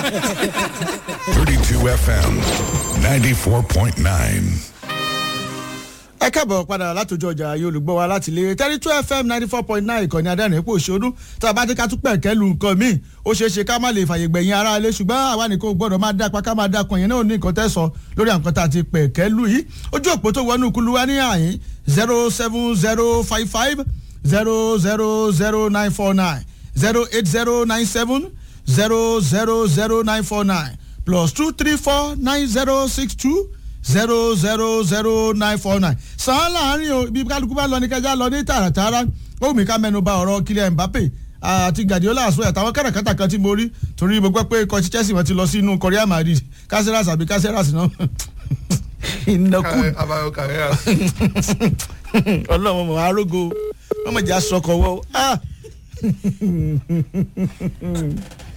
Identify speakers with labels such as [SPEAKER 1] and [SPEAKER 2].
[SPEAKER 1] 32 FM 94.9.
[SPEAKER 2] ẹ káàbọ̀ padà látòjú ọjà ayé olùgbọ́ wa láti lé thirty two fm ninety four point nine ìkànnì adẹ́rìn ipò òṣòdú tá a bá dé ká tún pẹ̀kẹ́ lu nǹkan míì ó ṣeé ṣe ká má lè fàyè gbẹ̀yìn ara ilé ṣùgbọ́n àwa nìkan ò gbọ́dọ̀ máa dápa ká máa dákan yẹn náà ní nǹkan tẹ́ sọ lórí àwọn nǹkan tá a ti pẹ̀kẹ́ lu yìí ojú òpó tó wọnú kulu wa ní àyín zero seven zero five five zero zero zero nine four nine zero eight zero nine seven zero zero zero nine four nine plus two three four nine zero six two zero zero zero nine four nine sàn án láàrin o ibi kálukú bá lọ ní kẹjá lọ ní tààràtààrà ó mi ká mẹnu ba ọ̀rọ̀ Kylian Mbappe àti Guardiola àṣọ àtàwọn kẹrẹkẹta kan tí mo rí torí mo gbọ́ pé kọtí Chelsea wọn ti lọ sínú Real Madrid Caceres àbí Caceres náà ìnákú
[SPEAKER 3] abayo carreras
[SPEAKER 2] ọlọ́run mọ̀ arógo wọ́n mọ̀ jẹ́ aṣọkọ̀ wọ́